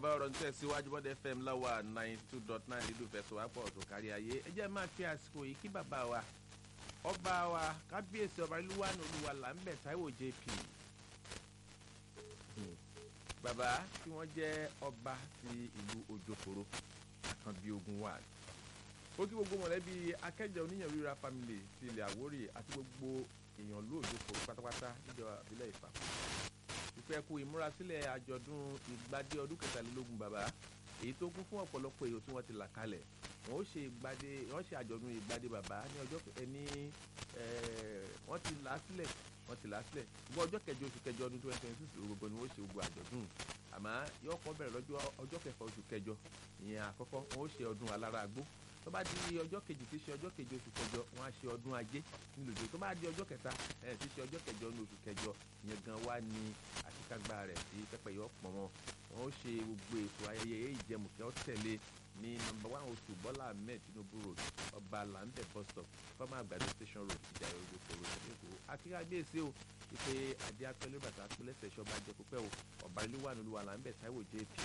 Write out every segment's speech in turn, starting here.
bàbá ọ̀rọ̀ ń tẹ̀síwájú bọ́dẹ fm láwa ninety two dot nine lílù fẹsọ̀wápọ̀ tó kárí ayé ẹ jẹ́ máa fi àsìkò yìí kí bàbá wa ọba wa kábíyèsí ọba ìlúwànú olúwa làǹbẹ̀ táíwò jp bàbá tí wọ́n jẹ́ ọba ti ìlú ojokoro àkànbí ogun wà ó kí gbogbo mọ̀lẹ́bí akẹ́jọ oníyàn ríra family ti ilẹ̀ àwórì àti gbogbo èèyàn lóòjokoro pátápátá níjọba ìbílẹ̀ ìfàkùn ìfẹ́ kú ìmúrasílẹ̀ àjọ̀dún ìgbádé ọdún kẹtàlélógún bàbá èyí tó kún fún ọ̀pọ̀lọpọ̀ èrò tí wọ́n ti là kalẹ̀ wọ́n ó ṣe ìgbádé wọ́n ṣe àjọ̀dún ìgbádé bàbá ní ọjọ́ ẹni wọ́n ti là á sílẹ̀ wọ́n ti là á sílẹ̀ gbọ́ ọjọ́ kẹjọ oṣù kẹjọ ọdún twenty twenty six gbogbo ni wọ́n ṣe gbogbo àjọ̀dún àmọ́ yóò kọ́ bẹ̀rẹ̀ lọ́jọ́ ọjọ́ kẹfà oṣù kẹjọ ìyẹn àkọ́kọ́ wọ́n ó ṣe ọdún alára àgbó tó bá di ọjọ́ kejì tí ṣe ọjọ́ kejì oṣù kẹjọ wọ́n á ṣe ọdún ajé nílùú tó bá di ọjọ́ kẹta ẹ̀ tí ṣe ọjọ́ kẹjọ ní oṣù kẹjọ ìyẹn gan wá ní àṣekágbá rẹ̀ tí pẹ́pẹ́ yọ pọ̀ wọn wọ́n ó ṣe gbogbo ètò ayẹyẹ ìjẹmùkẹ́ ó tẹ̀lé ní nọ́mbà one oṣù bọ́lá ahmed tinubu road ọba lambẹ bus stop fọmọ àgbàdo station road ìjà ìròyìn kòrò ìṣẹ́lẹ̀kọ́ akíkàgbèsè o ìpè adé apẹ́lẹ́ bàtà apẹ́lẹ́sẹ̀ ṣọba jẹ pípẹ́ o ọba ìlú wà nílùú lambẹ taiwo jp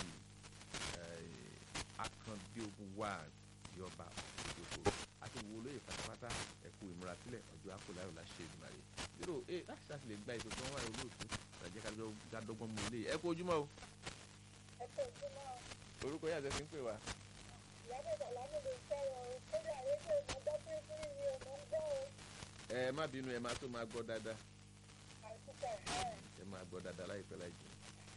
akànbí ogun wà yọba òjòkó àti wo olóyè pátápátá ẹ̀kú ìmúrasílẹ̀ ọjọ́ akọ̀láyọ̀ la ṣe ìdùnnà rẹ̀ zero eight láti ṣáà lè gba ètò tí wọ́n wà ní olóòtú ìrànjẹ́ ká dọ́gbọ́n mú ilé ẹ kú ojúmọ́ o. ẹ kú ojúmọ́ o. orúkọ yàtọ̀ sí ń pè wá. ìyáde sàlámù lè sọ̀rọ̀ o kódà rédíò ìmọ̀gbọ́ pínpín ni ọmọ ń gbọ́ o. ẹ má bínú ẹ máa tó máa gbọ́ dáadáa àtúntà ẹ̀ ẹ máa gbọ́ dáadáa láìpẹ́ láì jù.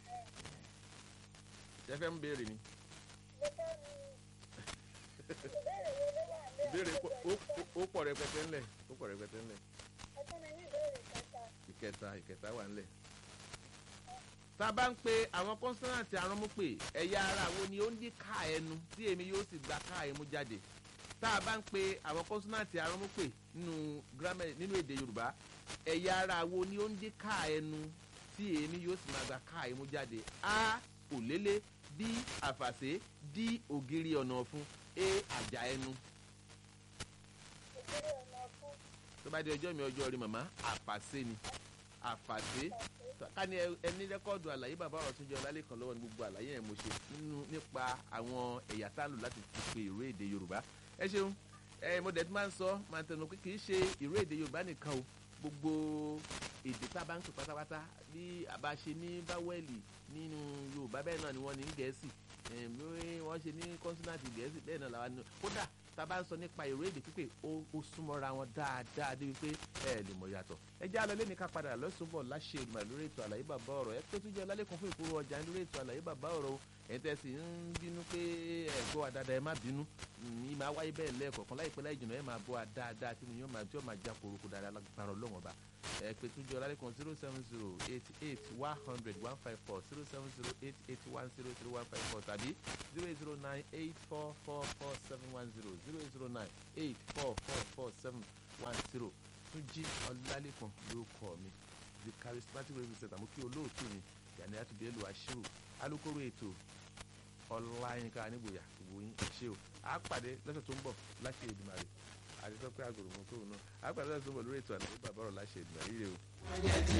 ṣé fẹ́ ń béèrè ni. mo fẹ́ mi ìbéèrè wo ló wà ní ìbéèrè pọ̀- ó- ó- ó pọ̀ rẹpẹtẹ ńlẹ̀ ó pọ̀ rẹpẹtẹ ńlẹ̀ ẹ fún mi ní ìbéèrè kẹta. ìkẹta ìkẹta wà ńlẹ̀. tá a bá ń pe àwọn kọ́nsọ́nàtì aránmúpè ẹ̀yà ara wo ni ó ń dí ká ẹnu tí èmi yóò sì gba ká ẹmu jáde tá a bá ń pe àwọn kọ́nsọ́nàtì aránmúpè nínú gírámẹ̀ nínú èdè yorùbá ẹ̀yà ara wo ni ó ń dí ká ẹnu tí èmi yóò sì máa gba ká ẹmu jáde a òlélẹ̀ b àfàṣe d ògiri ọ̀nà ọ̀fun a àjà ẹnu ìbéèrè ọ̀nà fún tó bá di ọjọ́ mi ọjọ́ rí màmá àfàṣe ni àfàṣe ká ní ẹ- ẹni rẹ́kọ́ọ̀dù àlàyé bàbá ọ̀rọ̀ tó jẹ́ ọlálẹ́kan lọ́wọ́ ní gbogbo àlàyé yẹn mo ṣe nínú nípa àwọn ẹ̀yà tá a lò láti fi pe ìró èdè yorùbá ẹ ṣeun ẹ mo dẹ̀ tí máa ń sọ máa ń tẹnu pé kì í ṣe ìró èdè yorùbá nìkan o gbogbo èdè tá a bá ń pè pátápátá bí a bá ṣe ní báwẹ́lì nínú yorùbá bẹ́ẹ̀ náà ni wọ́n ní ní gẹ̀ẹ́sì ẹ̀ bí wọ́n ṣe ní kọ́nsínàtì gẹ̀ẹ́sì bẹ́ẹ̀ náà làwọn ní kódà tá a bá ń sọ nípa ìró èdè pípé ó ó súnmọ́ra wọn dáadáa débi pé ẹ lè mọ̀ yàtọ̀ ẹ jẹ́ àlọ́ lẹ́ni ká padà lọ́sùnbọ̀ láṣẹ ìgbà lórí ètò àlàyé bàbá ọ̀rọ̀ ẹ pé tún jẹ́ ọlálẹ́kùn fún ìkúrò ọjà lórí ètò àlàyé bàbá ọ̀rọ̀ o ẹ̀ tẹ́ sì ń bínú pé ẹ gbọ́ wa dáadáa ẹ má bínú ní máa wáyé bẹ́ẹ̀ lẹ́ẹ̀kọ̀ọ̀kan láìpẹ́ láì jìnnà ẹ máa gbọ́ wa dáadáa tí mo yàn máa tí ó máa já koroko dáadáa lágbára ọlọ́wọ́n ọba ẹ pé tún jẹ́ ọlálẹ́kùn zero seven zero eight eight one hundred one five four zero seven zero eight eight one zero three one five four tàbí zero eight zero nine eight four four four seven one zero zero eight zero nine eight four four four seven one zero tún jí ọlálẹ́kùn ló kọ́ mi the charismatic radio center mo kí olóòtú mi yàní àtúndé lu àṣírò alukoro ètò ọláyínká nígboyà gbogbo yín ṣé o a pàdé lọ́sẹ̀ tó ń bọ̀ láṣẹ Èdùmàrè àti sọ pé àgòrò mọ́ kóòrò náà a pàdé lọ́sẹ̀ tó ń bọ̀ lórí ètò àlàyé bàbá ọ̀rọ̀ láṣẹ Èdùmàrè rè o.